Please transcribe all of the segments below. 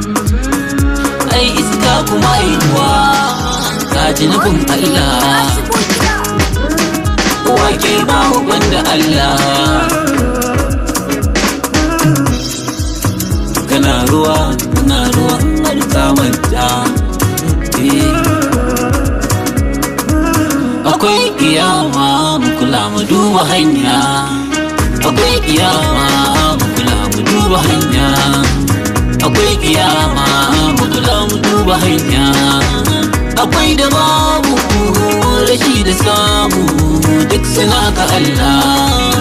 ai iska kuma yi ruwa ka ji nufin Allah wake ba banda Allah kana ruwa kana ruwa har ka manta akwai kiyama mu kula mu duba hanya akwai kiyama mu kula mu duba hanya akwai kiyama mu kula mu duba hanya akwai da babu rashi da samu duk suna ga Allah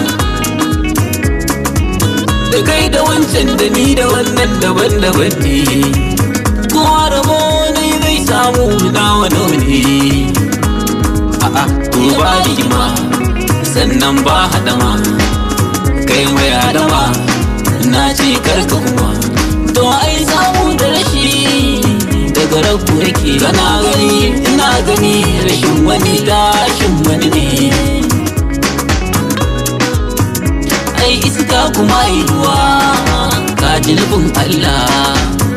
da kai da wancan da ni da wannan daban-daban ne kowa rabo ne zai samu nawa ne a'a to ba rigima sannan ba hadama kai mai hadama na ce karka kuma to ai samu da rashi daga rabu yake kana gani ina gani rashin wani tashin wani ne ai iska kuma yi ruwa ka ji nufin Allah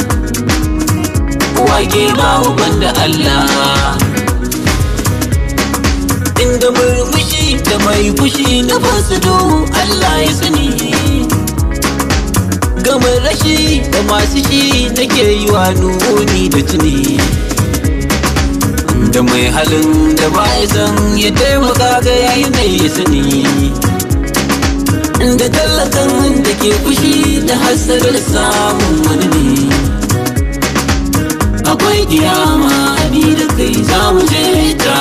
wake babu banda Allah inda murmushi da mai fushi na fasado Allah ya sani gama rashi da masu shi nake yi wa nuni da tuni da mai halin da ba ya san ya taimaka ga yanayi ya sani da tallakan da ke fushi da hasadar samun wani ne akwai kiyama ni da kai za mu je ta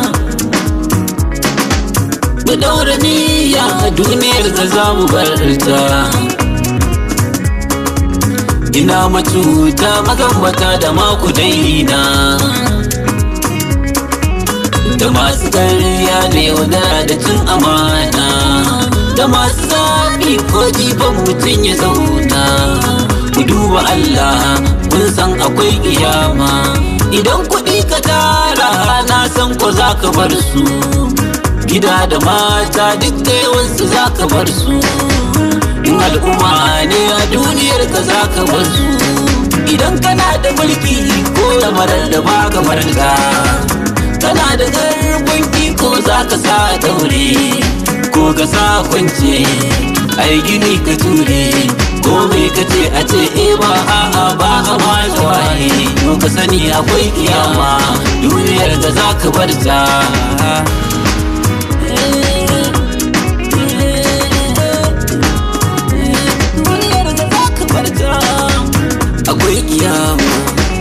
mu daura niyya a duniyar da za mu bar ta ina matuta magambata da maku daina da masu karya da yaudara da cin amana da masu zaɓi ko jifan mutum ya zauna ku duba Allah kun san akwai kiyama idan kuɗi ka tara na san ko za ka bar su gida da mata duk da yawansu za ka bar su in al'umma ne a duniyar ka za ka bar su idan kana da mulki ko da marar da ba ka marga kana da garbin iko za ka sa daure ko ka sa kwance ai gini ka ture ko mai ka ce a ce e ba a'a ba a ma waye to ka sani akwai kiyama duniyar da za ka bar ta akwai kiyama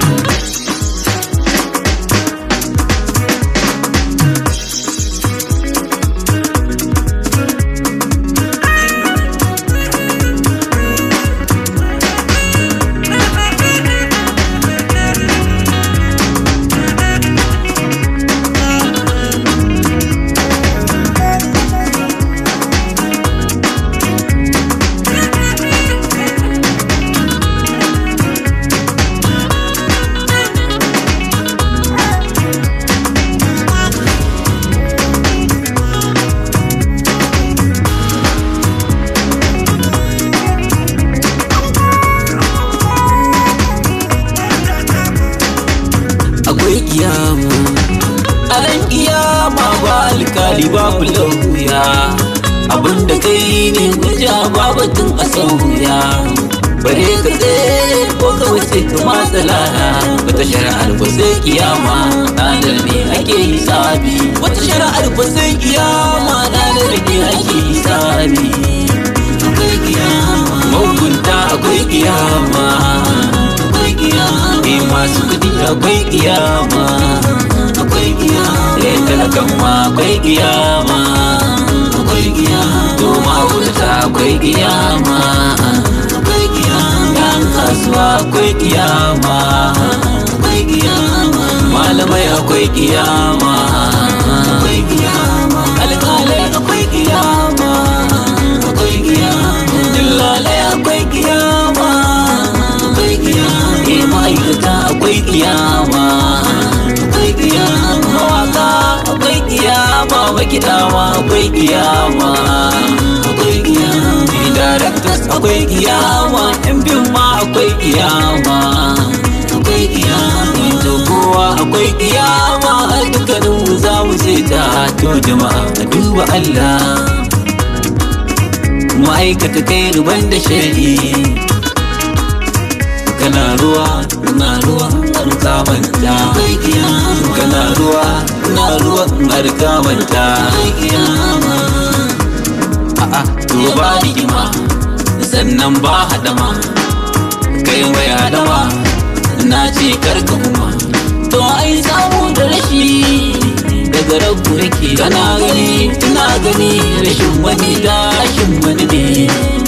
akwai kiyama a ran kiyama ba alkali babu lauya abinda kai ne guja babatun a sauya bare ka tsaye ko ka wuce ka matsala wata shari'ar ba sai kiyama ranar ne ake hisabi wata shari'ar ba sai kiyama ranar ne ake hisabi akwai kiyama mahukunta akwai kiyama akwai kiyama eh masu kudi akwai kiyama akwai kiyama eh talakan ma akwai kiyama akwai kiyama to ma'aurata akwai kiyama akwai kiyama yan kasuwa akwai kiyama akwai kiyama malamai akwai kiyama akwai kiyama alƙalai akwai kiyama akwai kiyama dillalai akwai kiyama akwai kiyama eh ma'aikata akwai kiyama akwai kiyama mawaka akwai kiyama makidawa akwai kiyama akwai kiyama directors akwai kiyama yan bin ma akwai kiyama akwai kiyama dukkanin mu za mu je ta to jama'a a duba Allah ma'aikata kai ruban da shari kana ruwa na ruwa har ka manta kana ruwa na ruwa har ka manta a'a to ba rigima sannan ba hadama kai mai hadama na ce karka kuma to ai samu da rashi daga rabu yake kana gani tuna gani rashin wani dashin wani ne